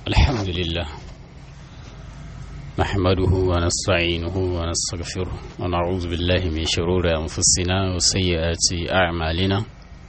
الحمد لله نحمده ونستعينه ونستغفره ونعوذ بالله من شرور أنفسنا وسيئات أعمالنا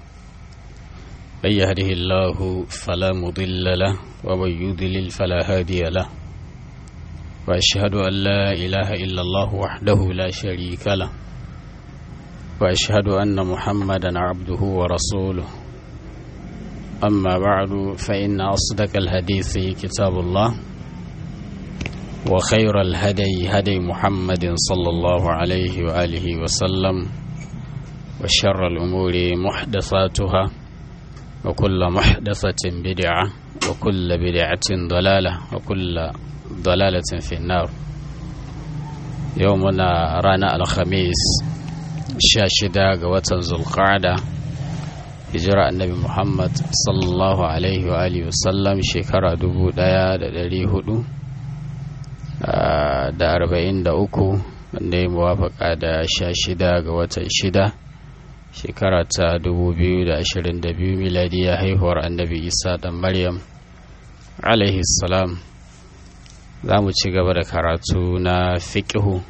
من يهده الله فلا مضل له ومن يضلل فلا هادي له وأشهد أن لا إله إلا الله وحده لا شريك له وأشهد أن محمدا عبده ورسوله أما بعد فإن أصدق الحديث كتاب الله وخير الهدي هدي محمد صلى الله عليه وآله وسلم وشر الأمور محدثاتها وكل محدثة بدعة وكل بدعة ضلالة وكل ضلالة في النار يومنا رانا الخميس شاشدا قوة ذو القعدة hijira annabi muhammad sallallahu alaihi wa alihi wasallam shekara dubu daya da dari hudu da arba'in da uku wanda ya muwafaka da sha shida ga watan shida shekara ta dubu biyu da ashirin da biyu miladiya haihuwar annabi isa dan maryam alaihi salam za mu ci gaba da karatu na fiƙihu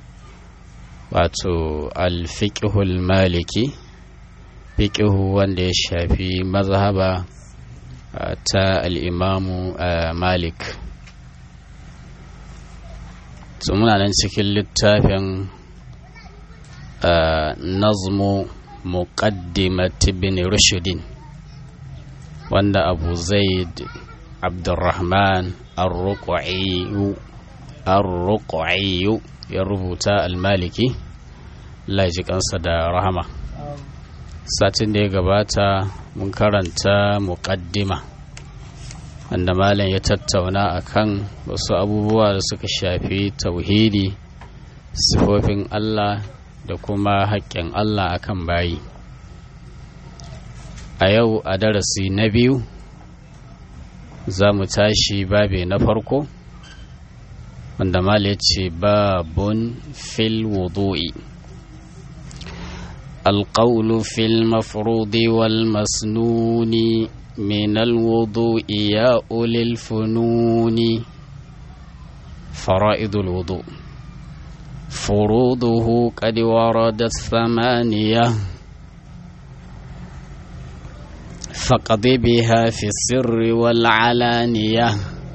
wato al-fiƙihul maliki fiƙihu wanda ya shafi mazhaba ta al'imamu malik su muna nan cikin littafin nazmu muqaddimat ibn rushudin wanda abu zaid abdurrahman ar-ruqayyu ya rubuta al-maliki laji kansa da rahama satin da ya gabata mun karanta muƙaddima wanda malam ya tattauna akan wasu abubuwa da suka shafi tauhidi sifofin Allah da kuma haƙƙin Allah akan bayi a yau a darasi na biyu za mu tashi babe na farko wanda malam ya ce babun fil wudu'i القول في المفروض والمسنون من الوضوء يا أولي الفنون فرائض الوضوء فروضه قد وردت ثمانية فقض بها في السر والعلانية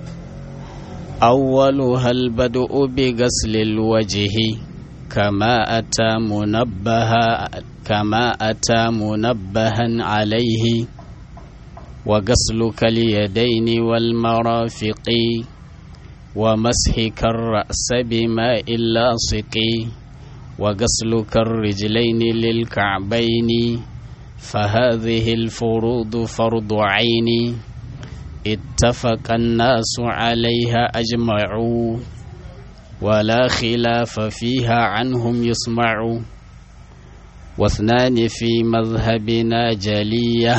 أولها البدء بغسل الوجه كما أتى منبها كما أتى منبها عليه وغسلك اليدين والمرافق ومسحك الرأس بماء لاصق وغسلك الرجلين للكعبين فهذه الفروض فرض عين اتفق الناس عليها أجمعوا ولا خلاف فيها عنهم يسمع واثنان في مذهبنا جلية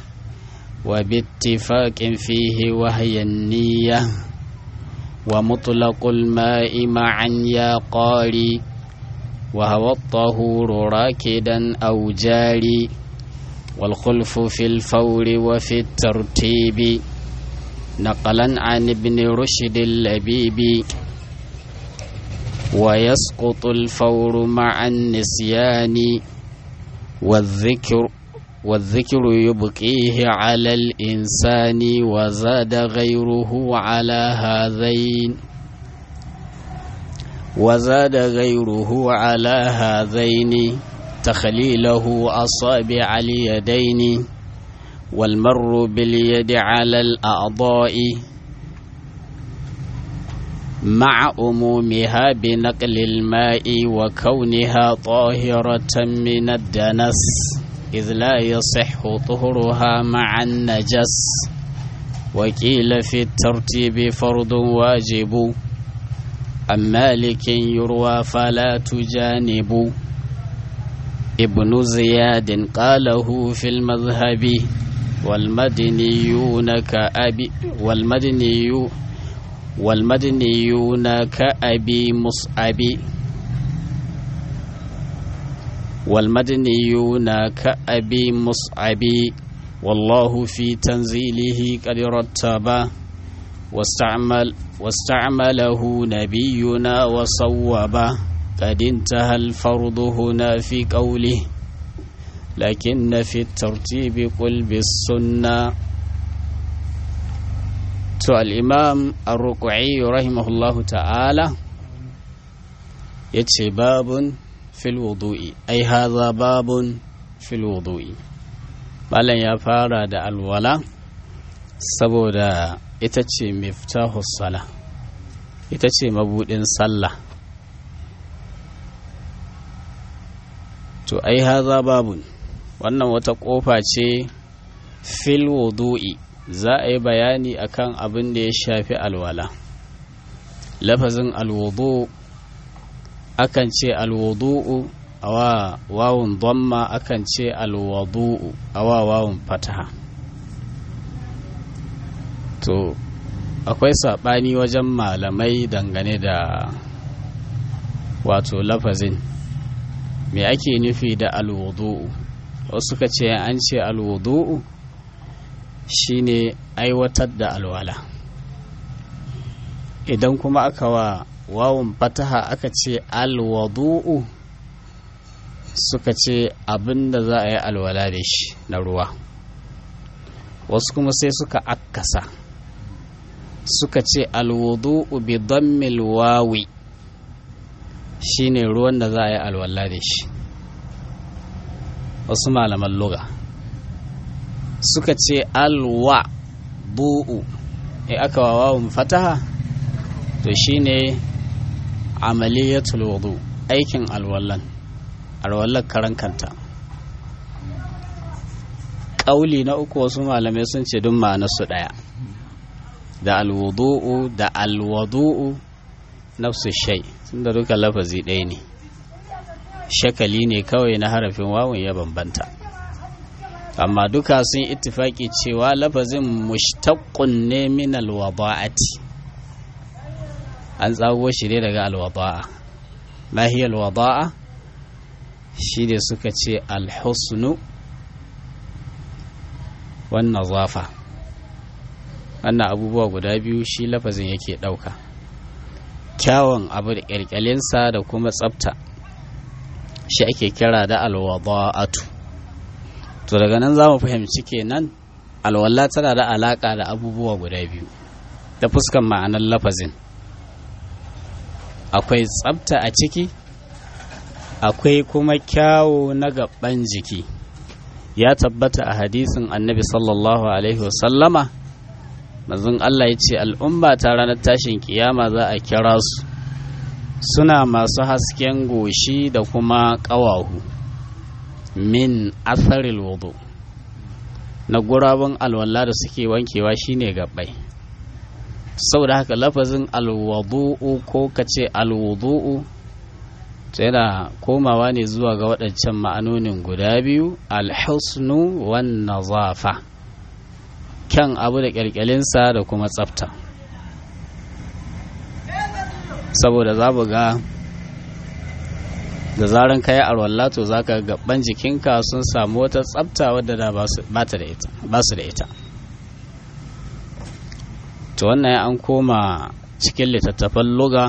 وباتفاق فيه وهي النية ومطلق الماء معا يا قاري وهو الطهور راكدا أو جاري والخلف في الفور وفي الترتيب نقلا عن ابن رشد اللبيب ويسقط الفور مع النسيان والذكر والذكر يبقيه على الإنسان وزاد غيره على هذين وزاد غيره على هذين تخليله أصابع اليدين والمر باليد على الأعضاء مع أمومها بنقل الماء وكونها طاهرة من الدنس إذ لا يصح طهرها مع النجس وقيل في الترتيب فرض واجب عن مالك يروى فلا تجانب ابن زياد قاله في المذهب والمدنيون كأبي والمدنيون والمدنيون كأبي مصعب والمدنيون كأبي مصعب والله في تنزيله قد رتب واستعمل واستعمله نبينا وصوبه قد انتهى الفرض هنا في قوله لكن في الترتيب قل بالسنة تو الإمام الرقعي رحمه الله تعالى يتشي باب في الوضوء أي هذا باب في الوضوء malam ya fara da alwala saboda ita ce miftahus sala ita ce mabudin sallah to ai haza babun wannan wata kofa ce fil wudu'i za a yi bayani akan abin da ya shafi alwala lafazin alwudu akan ce alwudu'u awa wawun dhamma akan ce alwadu'u awa wawun fataha to akwai saɓani wajen malamai dangane da wato lafazin me ake nufi da alwudu'u wasu ka ce an ce alwudu'u shine aiwatar da alwala idan kuma aka wa wawun fataha aka ce alwadu'u suka ce abin da za a yi alwala da shi na ruwa wasu kuma sai suka akkasa suka ce alwudu'u bi dammil wawi shine ruwan da za a yi alwala da shi wasu malaman luga suka ce alwa bu'u e aka wawawun fataha to shine amaliyatul wudu aikin alwallan alwallar karan kanta ƙauli na uku wasu malamai sun ce duk ma'anarsu ɗaya da alwudu'u da alwadu'u nafsu shai sun da duka lafazi ɗaya ne shakali ne kawai na harafin wawun ya bambanta amma duka sun ittifaki cewa lafazin mushtaqqun ne min alwada'ati an tsago shi ne daga alwada'a ma hiya alwada'a shi ne suka ce alhusnu wannan zafa wannan abubuwa guda biyu shi lafazin yake ɗauka kyawun abu da ƙyalƙyalinsa da kuma tsafta shi ake kira da alwada'atu to daga nan za mu fahimci kenan alwala tana da alaƙa da abubuwa guda biyu ta fuskan ma'anar lafazin akwai tsafta a ciki akwai kuma kyawu na gaban jiki ya tabbata a hadisin annabi sallallahu alaihi wasallama mazun Allah ya ce al'umma ta ranar tashin kiyama za a kira su suna masu hasken goshi da kuma ƙawahu min asaril wudu na gurabun alwala da suke wankewa shine gabbai saboda haka lafazin alwadu'u ko kace alwudu'u yana komawa ne zuwa ga waɗancan ma'anonin guda biyu alhusnu wan nazafa kyan abu da ƙyalƙyalinsa da kuma tsafta saboda za ga da zaran ka yi arwalla to za ka gaban jikinka sun samu wata tsafta wadda da ba su da ita to wannan an koma cikin littattafan luga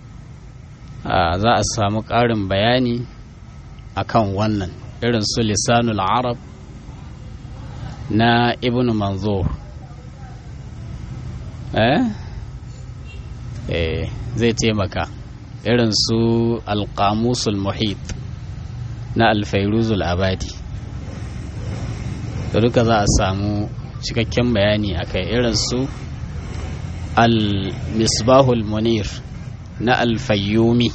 za a samu ƙarin bayani akan wannan irin su lisanul arab na ibn manzur eh eh zai taimaka irin su alƙamusul muhit na alfairuzul abadi da duka za a samu cikakken bayani akai irin su al-misbahul munir na alfayyumi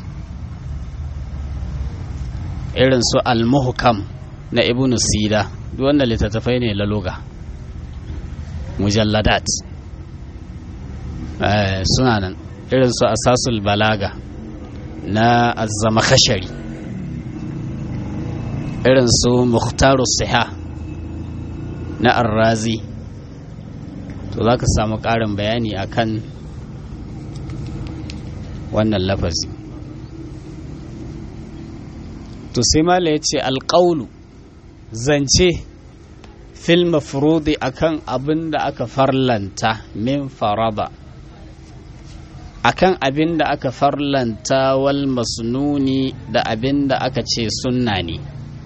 irin su al-muhkam na ibn sida duk wanda littattafai ne laloga mujalladat suna nan irin su asasul balaga na azzama khashari irin su muhtaru siha na arrazi to za ka samu ƙarin bayani akan wannan lafazi to sai mala ya ce alƙaulu zance fil mafrudi akan abin da aka farlanta min faraba akan abin da aka farlanta wal masnuni da abin da aka ce sunna ne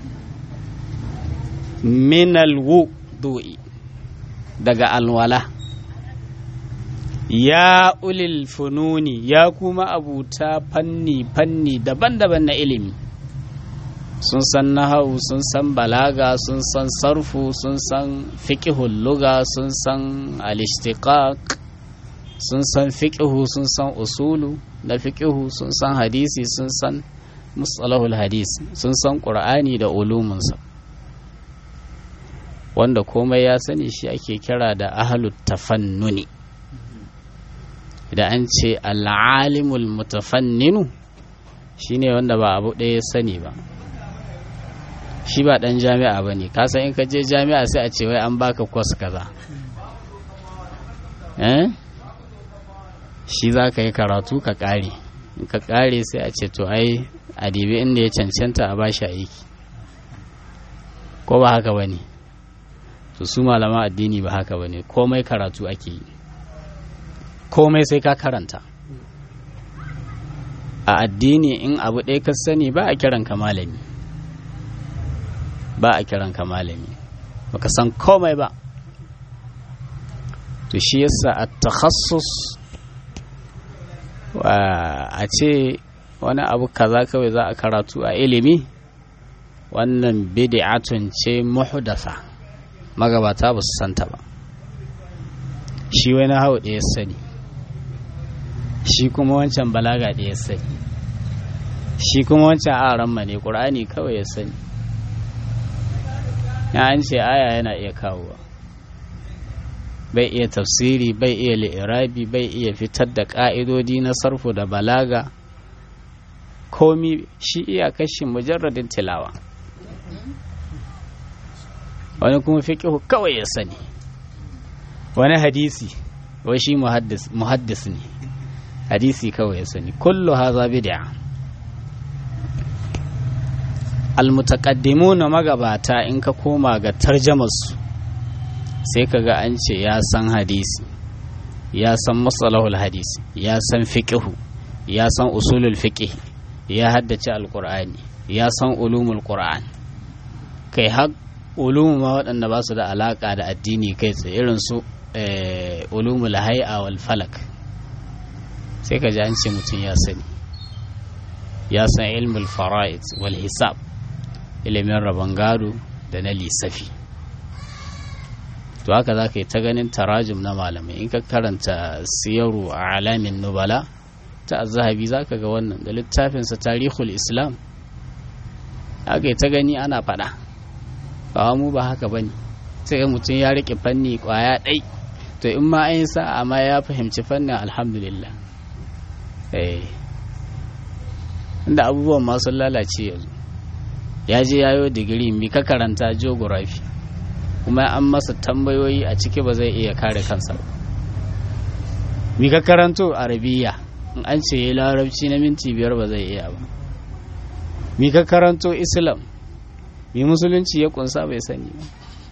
minal wudu'i daga alwala ya ulil fununi ya kuma abuta fanni fanni daban-daban na ilimi sun san nahau sun san balaga sun san sarfu sun san fiqhul luga sun san al-ishtiqaq sun san fiqhu sun san usulu na fiqhu sun san hadisi sun san mustalahul hadis sun san qur'ani da ulumunsa wanda komai ya sani shi ake kira da ahlut tafannuni da an ce al'alimul mutafanninu shine wanda ba abu ɗaya ya sani ba shi ba ɗan jami'a ba ne kasan in ka je jami'a sai a ce wai an baka kwas kaza eh shi za ka yi karatu ka ƙare in ka ƙare sai a ce to ai a dibi inda ya cancanta a bashi aiki ko ba haka ba ne to su malama addini ba haka ba ne komai karatu ake yi komai sai ka karanta a addini in abu ɗaya ka sani ba a kiran ka malami ba a kiran ka malami baka san komai ba to shi yasa a takhassus a ce wani abu kaza kawai za a karatu a ilimi wannan bid'atun ce muhdasa magabata ba su santa ba shi wani hau da ya sani shi kuma wancan balaga da ya sani shi kuma wancan aran ne ƙur'ani kawai ya sani ya an ce aya yana iya kawowa bai iya tafsiri bai iya li'irabi bai iya fitar da ƙa'idodi na sarfu da balaga komi shi iya kashi mujarradin tilawa wani kuma fiƙihu kawai ya sani wani hadisi wai shi muhaddis ne hadisi kawai ya sani kullu haza bid'a almutaqaddimuna magabata in ka koma ga tarjamarsu sai ka ga an ce ya san hadisi ya san matsalahul hadisi ya san fiƙihu ya san usulul fiƙih ya haddace alƙur'ani ya san ulumul ƙur'an kai har ulumu ma waɗanda ba su da alaƙa da addini kai tsaye irin su ulumul hai'a wal falak sai ka ji an ce mutum ya sani ya san ilmul fara'id wal hisab ilimin rabon gado da na lissafi to haka za ka yi ta ganin tarajum na malamai in ka karanta siyaru a alamin nubala ta zahabi za ka ga wannan da littafinsa tarihul islam haka yi ta gani ana faɗa ba mu ba haka ba ne sai mutum ya riƙe fanni ƙwaya ɗai to in ma an sa'a ma ya fahimci fannin alhamdulillah inda abubuwan masu lalace yanzu ya je yayo digiri mi ka karanta geography kuma an masa tambayoyi a ciki ba zai iya kare kansa ba mi ka karanto arabiya in an ce ya larabci na minti biyar ba zai iya ba mi ka karanto islam mi musulunci ya kunsa bai sani ba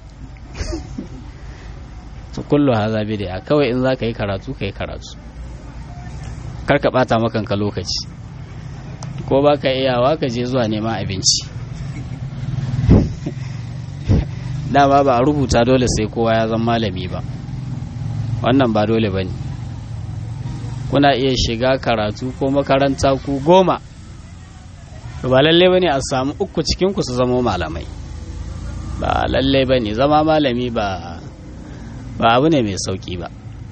to kullu haza bid'a kawai in za ka yi karatu ka yi karatu kar ka bata makanka lokaci ko ba ka iyawa ka je zuwa neman abinci dama ba a rubuta dole sai kowa ya zama malami ba wannan ba dole ba ne kuna iya shiga karatu ko makaranta ku goma ba lalle ba ne a samu uku cikinku su zama malamai ba lalle ba ne zama malami ba ba abu ne mai sauki ba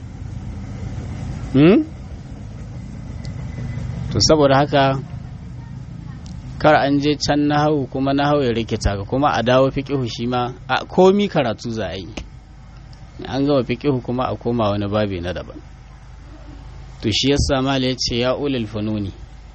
to saboda haka kar an je can na hau kuma na hau ya rikita ka kuma a dawo fiƙihu shi ma a komi karatu za a yi an gama fiƙihu kuma a koma wani babi na daban to shi yasa mala ya ce ya ulil fununi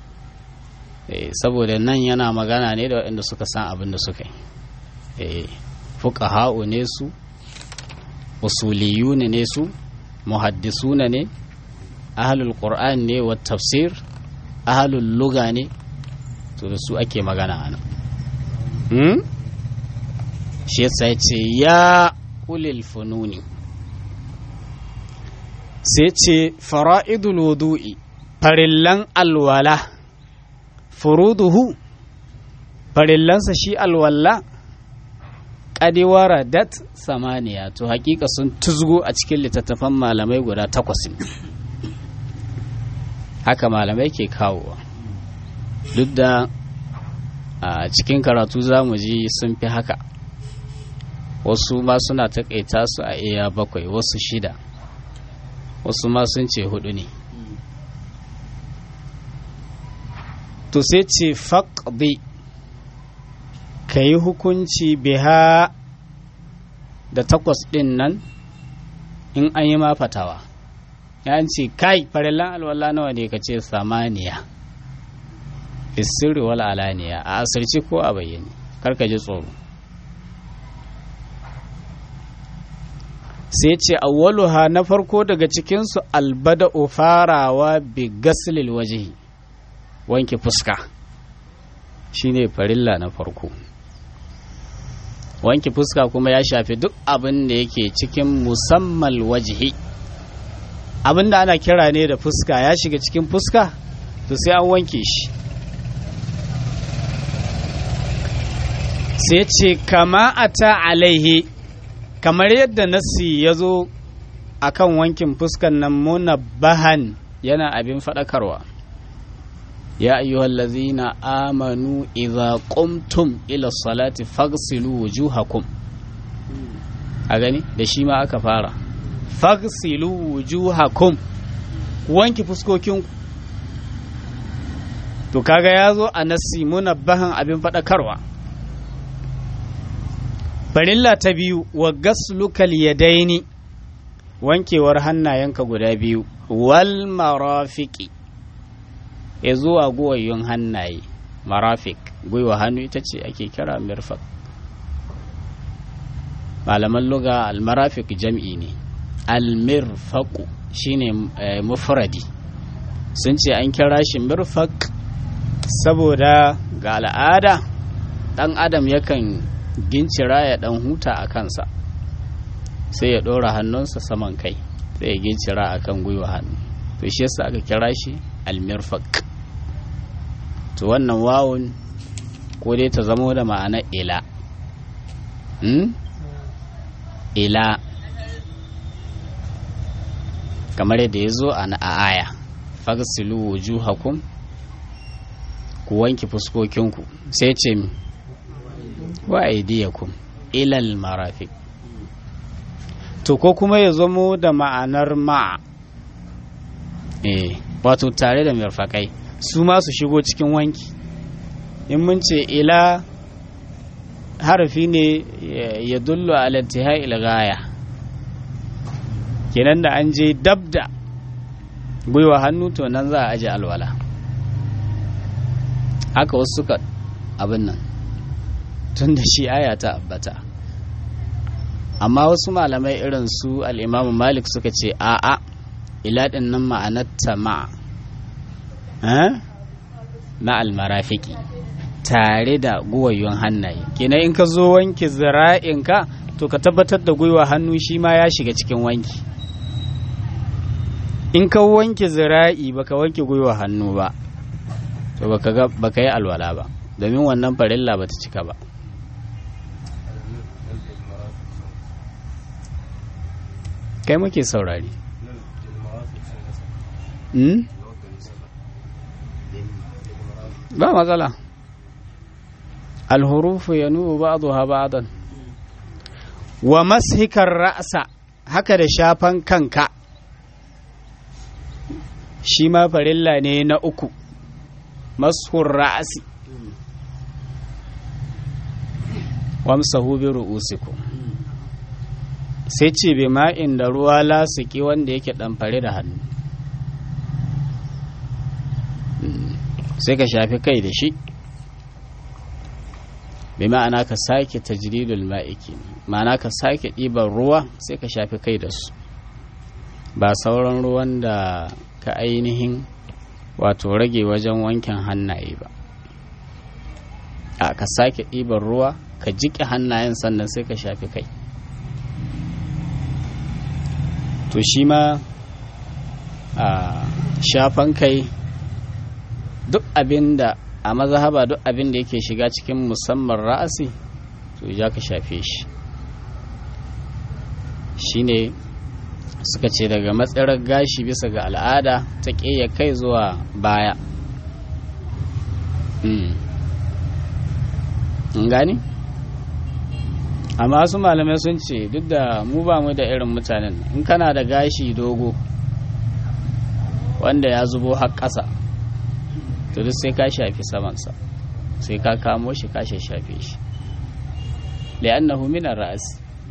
saboda nan yana magana ne da waɗanda suka san abin da suka yi fuqaha'u ne su usuliyuna ne su muhaddisuna ne ahlul qur'an ne wa tafsir ahlul luga ne to da su ake magana a nan hmm? shi yasa ya ce ya ulil fununi sai ce fara'idul wudu'i farillan alwala furuduhu farillansa shi alwala ƙadiwara dat samaniya to hakika sun tuzgo a cikin littattafan malamai guda takwas ne haka malamai ke kawowa duk da a cikin karatu za mu ji sun fi haka wasu ma suna taƙaita su a iya bakwai wasu shida wasu ma sun ce hudu ne to sai ce faƙi ka yi hukunci biha da takwas ɗin nan in an yi ma fatawa ya ce kai farillan alwala nawa ne ka ce samaniya isirri wal alaniya a asirci ko a bayyane karka ji tsoro sai ce awwaluha na farko daga cikinsu albada farawa bi gaslil wajihi wanke fuska shine farilla na farko wanke fuska kuma ya shafi duk abin da yake cikin musamman wajihi abin da ana kira ne da fuska ya shiga cikin fuska to sai an wanke shi sai ce kama ata alaihi kamar yadda nasi ya zo a kan wankin fuskan nan munabbahan yana abin faɗakarwa ya ayyuhal lazina amanu idza qumtum ila salati faghsilu wujuhakum a gani da shi ma aka fara faghsilu wujuhakum wanki fuskokin to kaga ya zo a nasi munabbahan abin faɗakarwa farilla ta biyu wa gaslukal yadaini wankewar hannayenka guda biyu wal marafiki ya zuwa guwayyun hannaye marafik gwiwa hannu ita ce ake kira mirfak malaman luga almarafik jam'i ne almirfaku shine mufradi sun ce an kira shi mirfak saboda ga al'ada dan adam yakan gincira ya dan huta a kansa sai ya ɗora hannunsa saman kai sai ya gincira a kan gwiwa hannu to shi yasa aka kira shi almirfak to wannan wawun ko dai ta zamo da ma'ana ila hmm? ila kamar yadda ya zo a aya fagsilu wujuhakum ku wanke fuskokinku sai ce wa aidiyakum ilal marafiq to ko kuma ya zamo da ma'anar ma'a eh wato tare da mirfakai su ma su shigo cikin wanki in mun ce ila harafi ne ya dullu ala intihai gaya kenan da an je dabda gwiwa hannu to nan za a aje alwala haka wasu suka abin nan tun da shi aya ta abbata amma wasu malamai irin su al'imamu malik suka ce a'a iladin nan ma'anarta ma na almarafiki tare da guwayon hannaye kenan in ka zo wanke zira'inka to ka tabbatar da gwiwa hannu shi ma ya shiga cikin wanki in ka wanke zira'i baka wanke gwiwa hannu ba to baka yi alwala ba domin wannan farilla ba ta cika ba kai muke saurari ba matsala alhurufu ya nubu ba'duha ba'dan wa mashikar ra'sa haka da shafan kanka shi ma farilla ne na uku mashur ra'asi wamsahu bi ru'usikum sai ce bai ma'in da ruwa lasiki wanda yake ɗamfare da hannu sai ka shafi kai da shi bai ma'ana ka sake tajridul ma'iki ma'ana ka sake ɗiban ruwa sai ka shafi kai da su ba sauran ruwan da ka ainihin wato rage wajen wankin hannaye ba a ka sake ɗiban ruwa ka jiƙe hannayen sannan sai ka shafi kai to shi ma shafan kai duk abin da a mazhaba duk abin da yake shiga cikin musamman ra'asi to ya ka shafe shi shine suka ce daga matsarar gashi bisa ga al'ada ta ƙeya kai zuwa baya gani amma su malamai sun ce duk da mu ba mu da irin mutanen in kana da gashi dogo wanda ya zubo har ƙasa to duk sai ka shafi samansa sai ka kamo shi ka shafe shi li'annahu min ar-ra's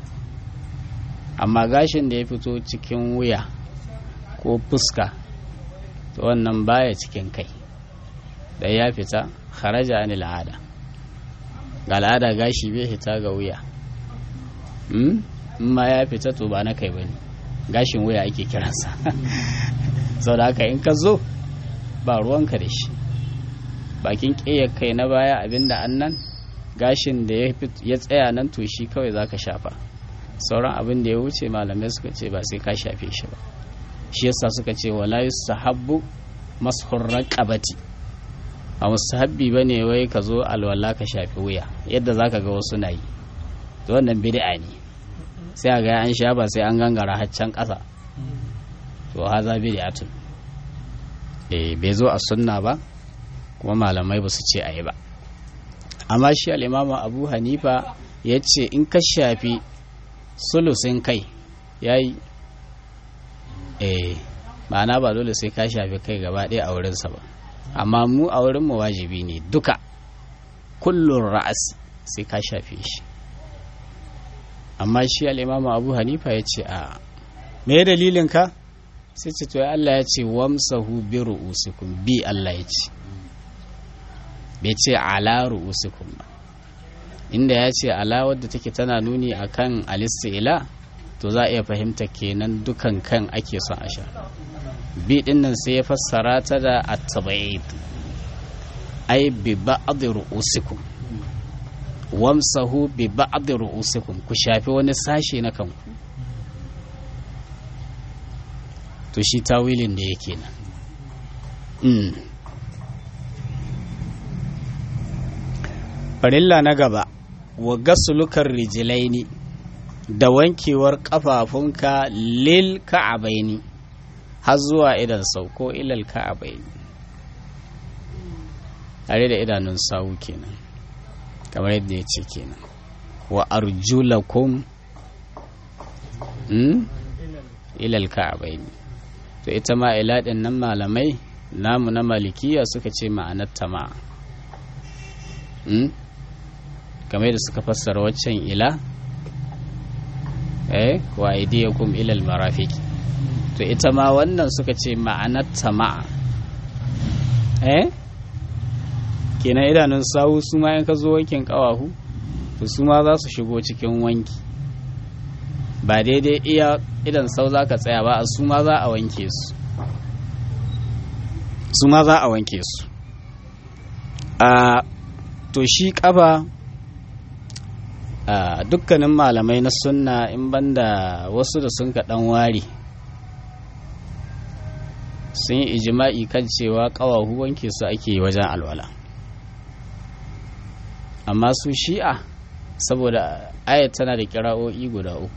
amma gashin da ya fito cikin wuya ko fuska to wannan baya cikin kai da ya fita kharaja anil al'ada ga al'ada gashi bai fita ga wuya in ma ya fita to ba na kai bane gashin wuya ake kiransa sau da haka in ka zo ba ruwanka da shi bakin ƙeyar kai na baya abinda annan gashin da ya tsaya nan to shi kawai za ka shafa sauran abin da ya wuce malamai suka ce ba sai ka shafe shi ba shi yasa suka ce wala yustahabbu mashur raqabati a mustahabbi bane wai ka zo alwala ka shafi wuya yadda zaka ga wasu na yi to wannan bid'a ne sai ga an sha ba sai an gangara haccan ƙasa to haza bid'atun eh bai zo a sunna ba kuma malamai ba su ce ayi ba amma shi al-imamu abu hanifa ya ce in ka shafi sulusin kai ya yi eh ma'ana ba dole sai ka shafi kai gaba ɗaya a wurinsa ba amma mu a wurinmu wajibi ne duka kullun ra'as sai ka shafe shi amma shi al'imamu abu hanifa ya ce a me dalilin ka sai ce to Allah ya ce wamsahu bi ru'usikum bi Allah ya ce bai ce ala ru'usikum ba inda ya ce ala wadda take tana nuni akan ila to za a iya fahimta kenan dukan kan ake son a sha bi din nan sai ya fassara ta da at-tabaid ai bi ba'd ru'usikum wamsahu bi ba'd ru'usikum ku shafi wani sashe na kanku to shi tawilin da yake nan farilla na gaba wa gasulukar rijilaini da wankewar kafafunka lil ka'abaini har zuwa idan sauko ilal ka'abaini tare da idanun sawu kenan kamar yadda ya ce kenan wa arjulakum hmm? ilal ka'abaini to ita ma ila din nan malamai namu na malikiya suka ce ma'anar tama hmm? kamar da suka fassara waccan ila eh wa aidiyakum ilal marafiq to ita ma wannan suka ce ma'anar tama'a eh kenan idanun sawu su ma in ka zo wankin kawahu to su ma za su shigo cikin wanki ba daidai iya idan sau za ka tsaya ba a su ma za a wanke su su ma za a wanke su a to shi ƙaba a dukkanin malamai na sunna in banda wasu da sun kaɗan ware sun yi ijima'i kan cewa ƙawahu wanke su ake wajen alwala amma su shi'a saboda ayat tana da kira'o'i guda uku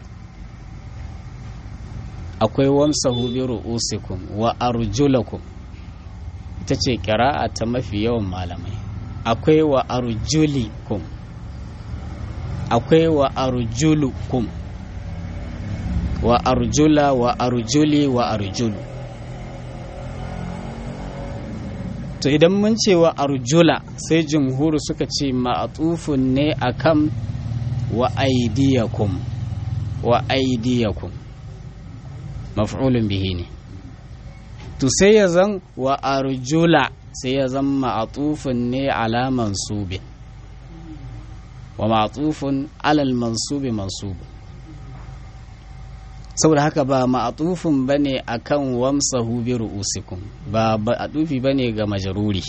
akwai wamsahu bi ru'usikum wa arjulakum ita ce kira'a ta mafi yawan malamai akwai wa arjulikum akwai wa arjulukum wa arjula wa arjuli wa arjulu to idan mun ce wa arjula sai jumhuru suka ce ma'atufun ne akan wa aidiyakum wa aidiyakum maf'ulun bihi ne to sai ya zan wa arjula sai ya zan ma'atufun ne ala mansubin wa ma'atufun alal mansubi mansubu saboda haka ba ma'atufun bane akan wamsahu bi ru'usikum ba ma'atufi bane ga majaruri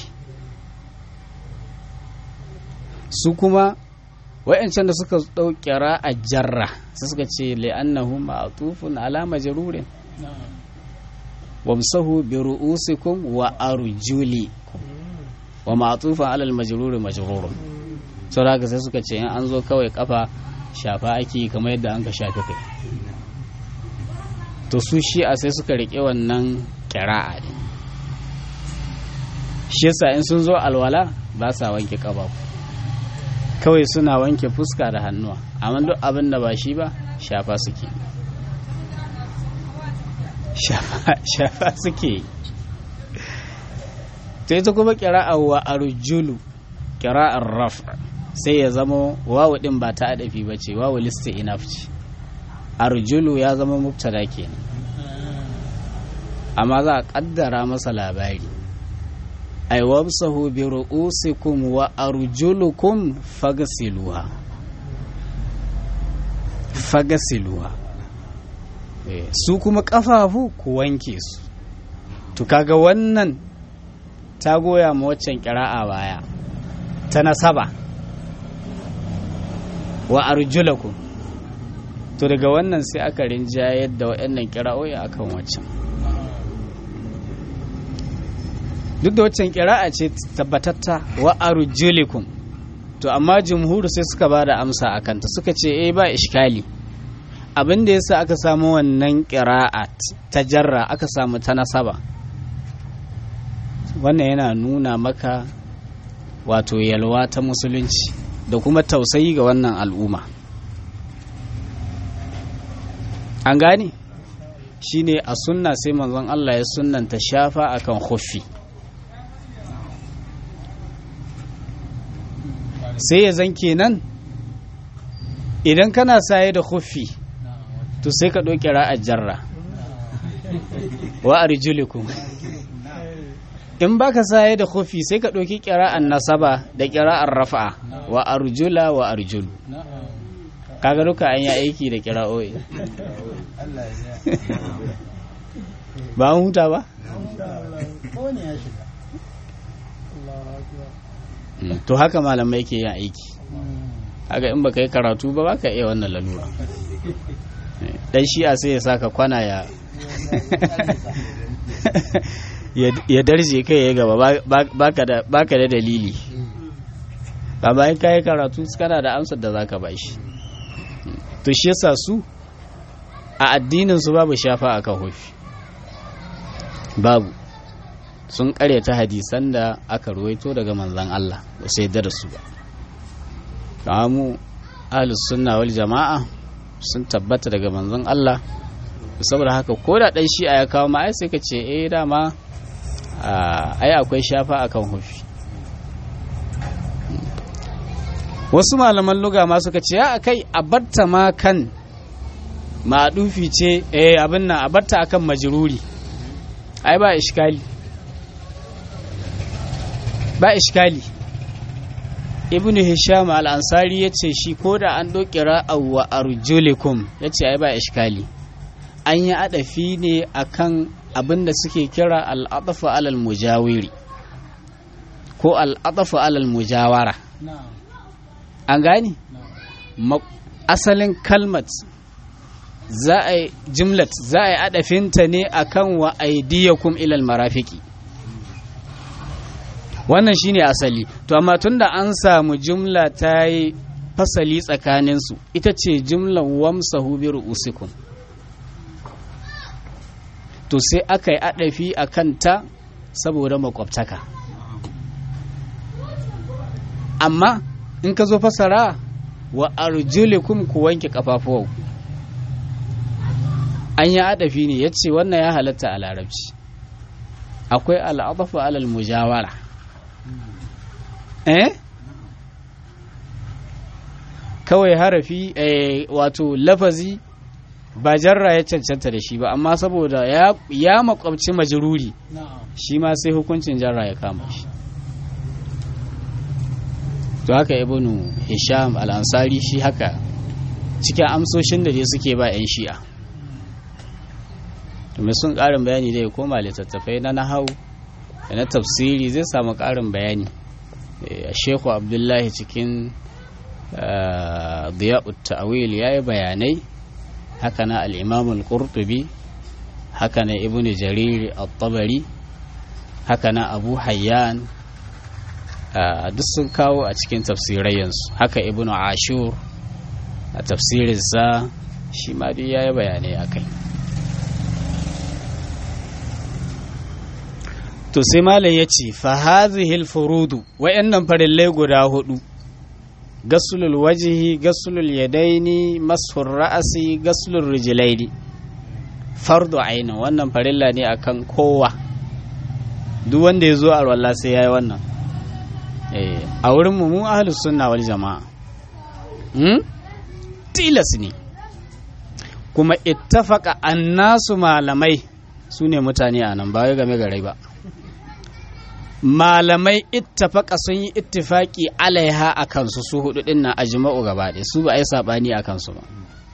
su kuma wa'yancan da suka ɗaukira a jarra su suka ce li'annahu ma'atufun ala majarurin wamsahu bi ru'usikum wa arjulikum wa ma'tufan alal majruri majrurun sau da sai suka ce in an zo kawai kafa shafa ake kamar yadda an ka shafi kai to su shi'a sai suka riƙe wannan kira'a ne shi yasa in sun zo alwala ba sa wanke ƙafa kawai suna wanke fuska da hannuwa amma duk abin da ba shi ba shafa suke shafa suke ta ita kuma kira'a wa arjulu kira'ar raf sai ya zama wawu din ba ta adafi ba ce wawu lista inaf ce arjulu ya zama mubtada kenan amma za a kaddara masa labari ai wabsahu bi ru'usikum wa arjulukum fagasiluha fagasiluha su kuma kafafu ku wanke su to kaga wannan ta goya ma waccan kira'a baya ta nasaba wa arjulakum to daga wannan sai aka rinjayar da waɗannan kira'o'i akan waccan duk da waccan kira'a ce tabbatatta wa arjulikum to amma jumhur sai suka ba da amsa a kanta suka ce eh ba ishkali abin da yasa aka samu wannan kira'a ta jarra aka samu ta nasaba wannan yana nuna maka wato yalwa ta musulunci da kuma tausayi ga wannan al'umma an gane shine a sunna sai manzon Allah ya sunnanta shafa akan khuffi sai ya zan kenan idan kana saye da khuffi to sai ka ɗauki ra'ar jarra wa arjulikum in baka saye da khuffi sai ka ɗauki ƙira'an nasaba da ƙira'ar rafa'a wa arjula wa arjulu kaga duka an yi aiki da ƙira'o'i ba an huta ba to haka malamai ke yin aiki haka in baka yi karatu ba baka iya wannan lalura dan shi'a sai ya saka kwana ya ya darje kai ya gaba baka da dalili ba bayan kayi karatu kana da amsar da zaka ba shi to shi yasa su a addinin su babu shafa akan hufi babu sun ta hadisan da aka ruwaito daga manzan Allah ba sai da su ba mu ahlus sunna wal jama'a sun tabbata daga manzon Allah saboda haka ko da dan shi'a ya kawo ma ai sai ka ce eh dama ai akwai shafa akan hufi wasu malaman luga ma suka ce ya kai a barta ma kan maɗufi ce eh abin nan a barta akan majruri ai ba iskali ba iskali ibn hisham al-ansari ya ce shi ko da an ɗauki ra'awa arjulikum ya ce ai ba iskali an yi adafi ne akan abin da suke kira al'adafu alal mujawiri ko al'adafu alal mujawara an gani asalin kalmat za a yi jimlat za a yi adafinta ne akan wa aidiyakum ilal marafiki wannan shine asali to amma tunda an samu jumla ta yi fasali tsakaninsu ita ce jumlar wamsahu bi ru'usikum to sai aka yi adafi a kanta saboda makwabtaka amma in ka zo fasara wa arjulikum ku wanke kafafuwa an yi adafi ne ya ce wannan ya halatta a larabci akwai al'adafu alal mujawara eh kawai harafi eh, wato lafazi ba jarra ya cancanta da shi ba amma saboda ya, ya makwabci majruri shi ma sai hukuncin jarra ya kama shi to haka ibnu hisham al-ansari shi haka cikin amsoshin da dai suke ba 'yan shi'a mai sun ƙarin bayani dai koma littattafai na nahau da na tafsiri zai samu ƙarin bayani a sheku abdullahi cikin diya'ut ta'awil ya yi bayanai haka na al'imamul qurtubi haka na ibn jarir al-tabari haka na abu hayyan duk sun kawo a cikin tafsirayyansu haka ibn ashur a tafsirinsa shi ma duk ya yi bayanai a kai to sai malam ya ce fahazihil furudu wa'annan farillai guda hudu gasulul wajihi gasulul yadaini mashur ra'asi gasulul rijilaini fardu ainin wannan farilla ne akan kowa duk wanda ya zo a alwala sai ya yi wannan a wurin mu ahlus sunna wal jama'a tilas ne kuma ittafaka annasu malamai su ne mutane a nan ba wai game garai ba malamai ittafaka sun yi ittifaki alaiha a kansu su hudu din nan ajma'u gaba ɗaya su ba a yi saɓani a kansu ba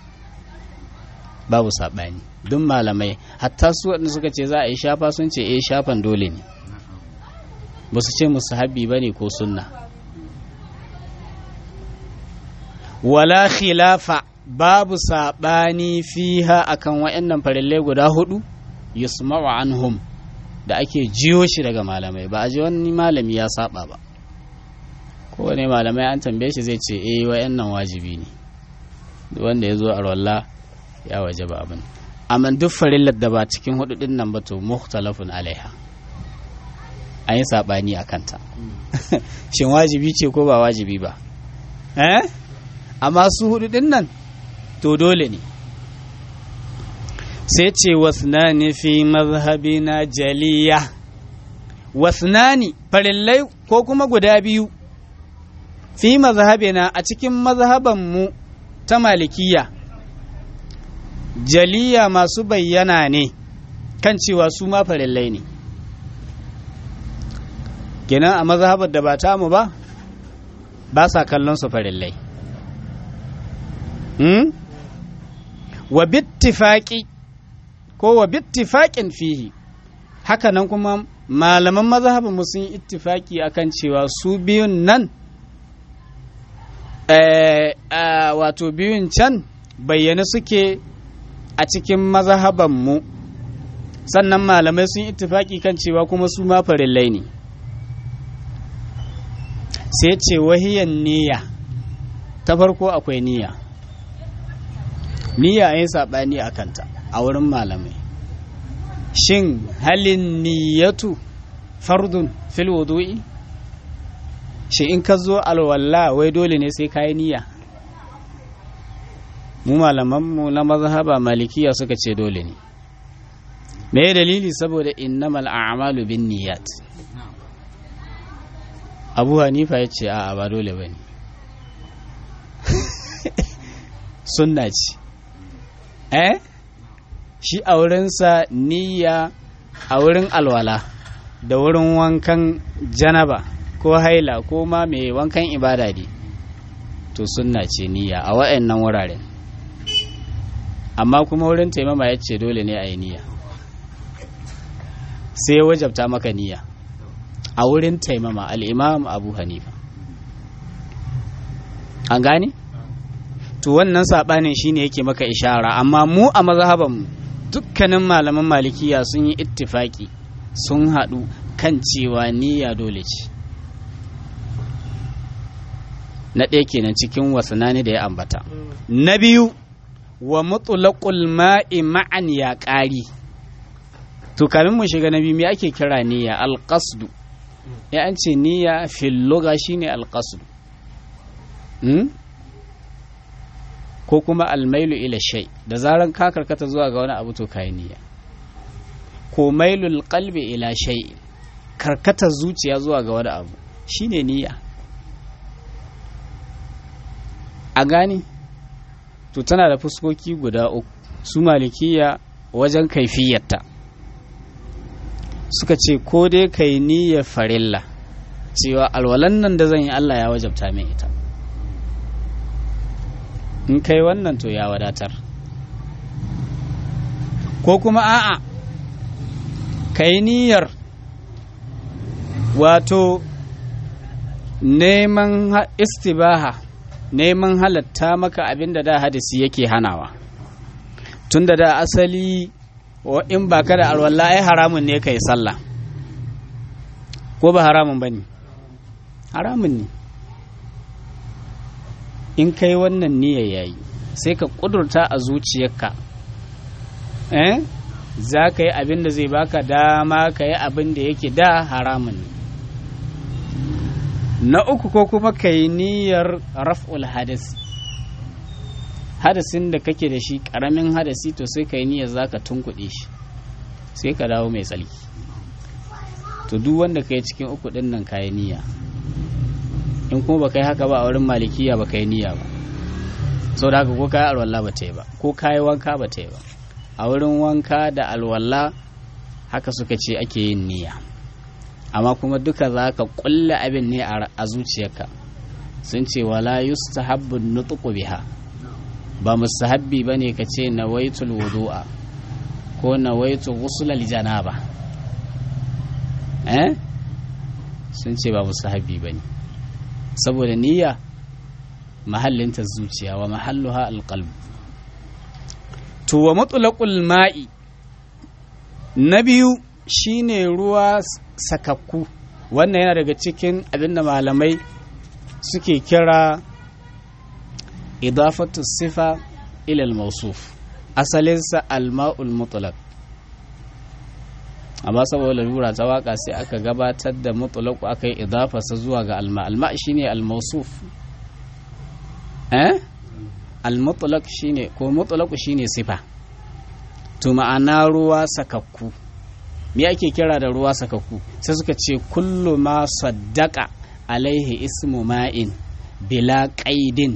babu saɓani duk malamai hatta su waɗanda suka ce za a yi shafa sun ce eh shafan dole ne ba su ce musu habbi ba ne ko sunna wala khilafa babu saɓani fiha akan waɗannan farillai guda hudu yusma'u anhum da ake jiyo shi daga malamai ba a ji wani malami ya saba ba kowane malamai an tambaye shi zai ce eh wayannan wajibi ne duk wanda ya zo a rolla ya waje ba abin amma duk farillar da ba cikin hudu din nan ba to mukhtalafun alaiha an yi sabani a kanta shin wajibi ce ko ba wajibi ba eh amma su hudu din nan to dole ne sai ce wasnani fi mazhabina jaliya wasnani farillai ko kuma guda biyu fi mazhabina a cikin mazhabanmu ta malikiya jaliya masu bayyana ne kan cewa su ma farillai ne kenan a mazhabar da ba tamu ba ba sa kallon su farillai hmm? wa bittifaqi ko wa bittifaƙin fihi haka nan kuma malaman mazhabin mu sun yi ittifaki akan cewa su biyun nan wato biyun can bayyane suke a cikin mazhaban mu sannan malamai sun yi ittifaki kan cewa kuma su ma farillai ne sai ce wahiyan niyya ta farko akwai niyya niyya yin saɓani a kanta a wurin malamai shin halin niyyatu fardun fil wudu'i shi in ka zo alwala wai dole ne sai kayi niyya mu malamanmu na mazhaba malikiya suka ce dole ne me dalili saboda innamal a'malu bin niyyat abu hanifa ya ce a'a ba dole ba ne sunna ce eh shi a wurinsa niyya a wurin alwala da wurin wankan janaba ko haila ko ma mai wankan ibada ne to sunna ce niyya a wa'annan wuraren amma kuma wurin taimama ya ce dole ne a yi niyya sai ya wajabta maka niyya a wurin taimama al'imam abu hanifa an gane? to wannan saɓanin shine yake maka ishara amma mu a mazhabanmu dukkanin malaman malikiya sun yi ittifaki sun haɗu kan cewa niyya dole ce na ɗaya kenan cikin wasanani da ya ambata na biyu wa mutulaqul ma'i ma'an ya ƙari to kamin mu shiga na biyu me ake kira niyya alqasdu ya an ce niyya fil lugha shine alqasdu ko kuma almailu ila shay da zaran ka karkata zuwa ga wani abu to kai niyya ko mailul qalbi ila shay karkata zuciya zuwa ga wani abu shine niyya a gani to tana da fuskoki guda uku su malikiya wajen kaifiyarta suka ce ko dai kai niyyar farilla cewa alwalan nan da zan yi Allah ya wajabta min ita in kai wannan to ya wadatar ko kuma a'a kai niyyar wato neman istibaha neman halatta maka abin da da hadisi yake hanawa tun da da asali in ba ka da alwala ai haramun ne ka yi sallah ko ba haramun ba ne haramun ne in kai wannan niyyar yayi sai ka kudurta a zuciyarka eh za ka yi abin da zai baka dama ka yi abin da yake da haramun ne na uku ko kuma ka yi niyyar raf'ul hadasi hadasin da kake da shi karamin hadasi to sai ka yi niyyar za ka tunkuɗe shi sai ka dawo mai tsalki to duk wanda ka yi cikin uku ɗin nan ka yi niyya in kuma ba ka yi haka ba a wurin malikiya ba ka yi niyya ba sau da haka ko ka yi alwala ba ta yi ba ko ka yi wanka ba ta yi ba a wurin wanka da alwala haka suka ce ake yin niyya amma kuma duka za ka kulle abin ne a zuciyarka sun ce wala yustahabbu nutqu biha ba mustahabbi bane ka ce nawaitul wudu'a ko nawaitu ghusl janaba eh sun ce ba mustahabbi bane saboda niyya mahallinta zuciya wa mahalluha alqalb to wa mutlaqul ma'i na biyu shine ruwa sakakku wannan yana daga cikin abinda malamai suke kira idafatu sifa ilal mausuf asalinsa alma'ul mutlaq amma saboda lura ta waka sai aka gabatar da mutlaq aka yi idafarsa zuwa ga alma alma shine almausuf eh almutlaq shine ko mutlaq shine sifa to ma'ana ruwa sakakku me ake kira da ruwa sakakku sai suka ce kullu ma saddaka alaihi ismu ma'in bila qaidin